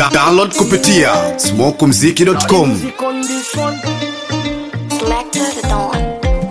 Da download kupitia smokumziki.com. Smack to the dawn.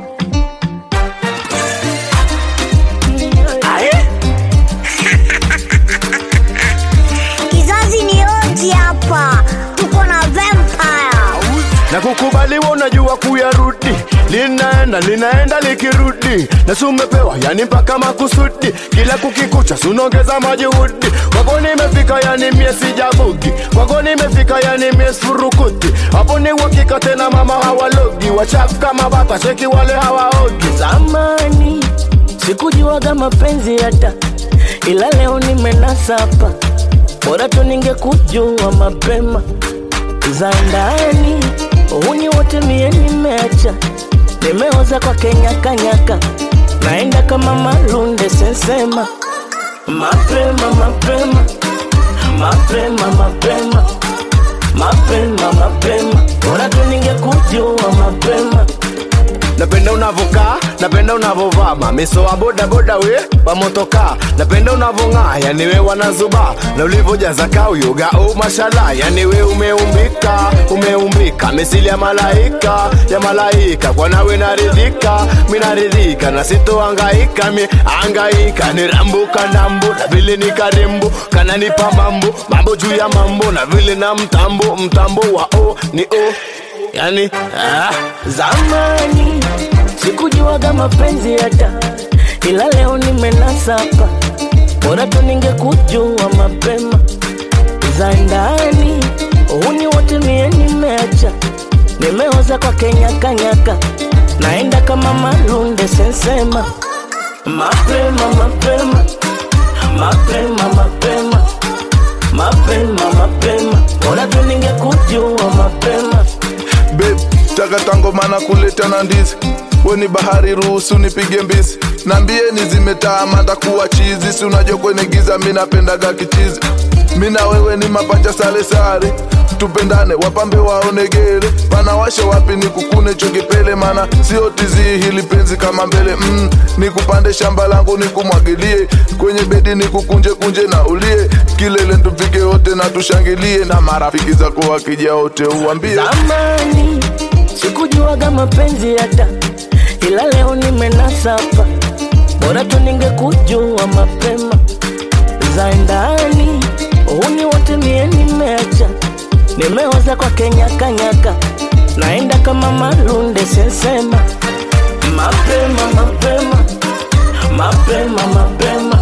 Kizazi ni oji hapa, tuko na vampire. na kukubaliwa unajua kuyarudi linaenda linaenda likirudi na sumepewa yani mpaka makusudi kila kukikucha sunaongeza majuhudi kwako nimefika yani mie sijabugi kwako nimefika yani mie surukuti hapo ni uhakika tena mama hawalogi wachafu kama bata sheki wale hawaogi zamani sikujuaga mapenzi hata ila leo nimenasa hapa bora tu ningekujua mapema za ndani uhuni wote mie nimeacha nimeoza kwa kenyakanyaka naenda kama malunde sensema mapema mapema mapema mapema mapema mapema bora tu ningekujua mapema napenda unavokaa napenda unavovaa mamiso wa bodaboda we wamotokaa napenda unavong'aa yani we wanazuba na ulivojaza kauyoga o mashala yani we umeumbika umeumbika misili ya malaika ya malaika kwa nawe naridhika minaridhika na sitoangaika mi angaika nirambuka ndambo na vile ni karembo kananipa mambo mambo juu ya mambo na vile na mtambo mtambo wa o ni o yani ah. zamani sikujuaga mapenzi hata ila leo nimenasa hapa bora tu ningekujua mapema za ndani uhuni wote mie nimeacha nimeoza kwa kenyakanyaka naenda kama malunde sensema mapema mapema mapema mapema mapema mapema bora tu ningekujua mapema Babe, taka mana kuleta na ndizi weni bahari ruhusu nipige mbizi nambieni zimetaa mata kuwa chizi si unajua kwenye giza mi napendaga kichizi mi na wewe ni mapacha sale sare tupendane wapambe waonegere panawasha wapi ni kukune chokipele mana sio tizii hili penzi kama mbele mm, nikupande shamba langu nikumwagilie kwenye bedi nikukunje kunje na ulie kilele tupige wote na tushangilie na marafiki zako wakija wote uambie zamani sikujuaga mapenzi hata ila leo nimenasa hapa bora tu ningekujua mapema za ndani uhuni wote mie nimeacha nimeoza kwa kenyakanyaka naenda kama malunde sensema mapema mapema mapema mapema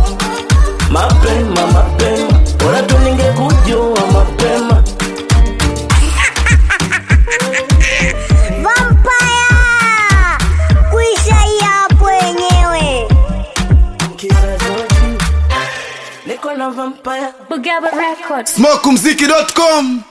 mapema mapema bora tu ningekujua mapema Vampire! Kuisha hii hapo wenyewe. kizazoji niko na vampire Bugaba Records. smokumziki.com.